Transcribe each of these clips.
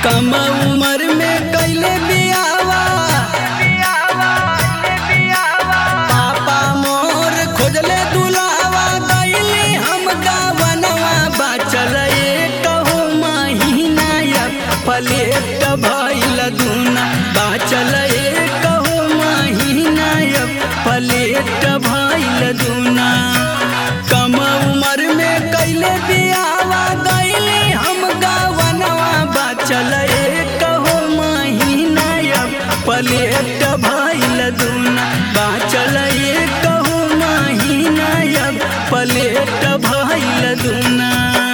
कम उम्र में कैले बियावा पापा मोर खोजले दुलावा गईली हम गावनवा बाचल कहू महीना या पलेट भइल दूना बाचल कहू महीना या पलेट भइल दूना कम उम्र में कैले बियावा गईली हम गावनवा बाचल कहू महीना या पलेट भइल दूना बाचल कहू महीना या पलेट भइल दूना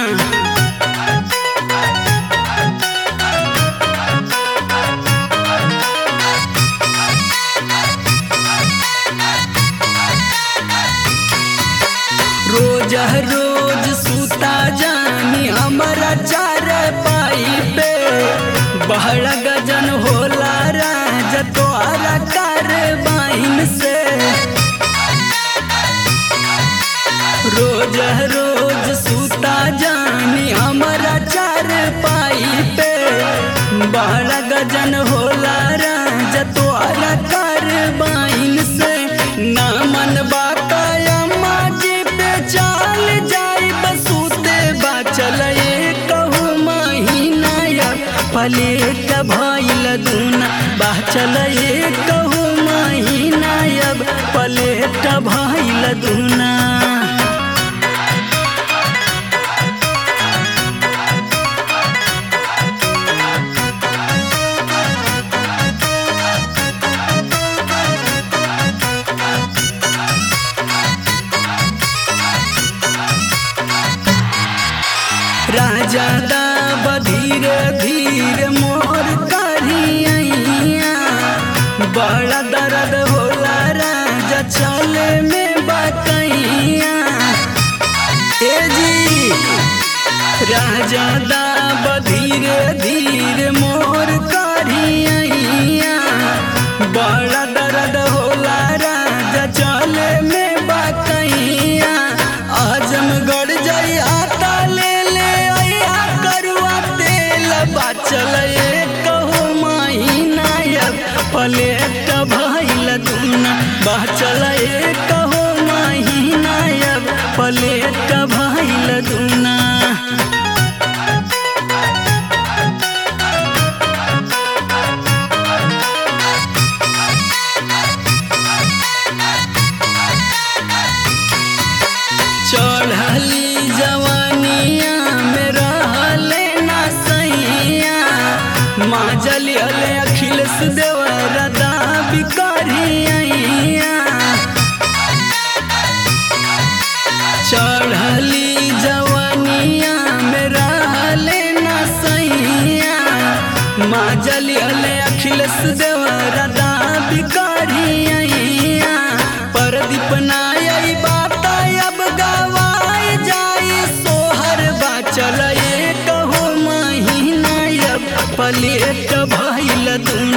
रोज रोज सूता जानी हमारा चार पाई पे बहरा गजन होला राज तोहरा कर बाइन से रोज रोज सूता जानी हमारा चार पाई पे बहरा गजन होला राज तोहरा कर बाइन से ना मन बाकायम्मा जी पे चाल जाई बसूते बाचल कहू महीना या पलेट भइल दूना बाचल कहू महीना या पलेट भइल दूना राजा दा बधीर धीर मोर करिया बड़ा दर्द होला राजा चले में बकैया ए जी राजा दा बधीर धीर मोर करिया बड़ा दर्द होला राजा चले में बकैया आजमगढ़ जई आता ले ले आया करुआ तेल बाचल कहू महीना या पलेट भइल दूना बाचल कहू महीना या पलेट भइल दूना चढ़ली जवानिया में रहले ना सैया माँ जलियले अखिलेश देवर दाबी करिया चढ़ली जवानिया में रहले ना सैया माँ जलियले अखिलेश देवर दाबी करिया परदीप नाई बात अब गवाई जाई सोहर बाचल कहू महीना अब पलेट भइल दूना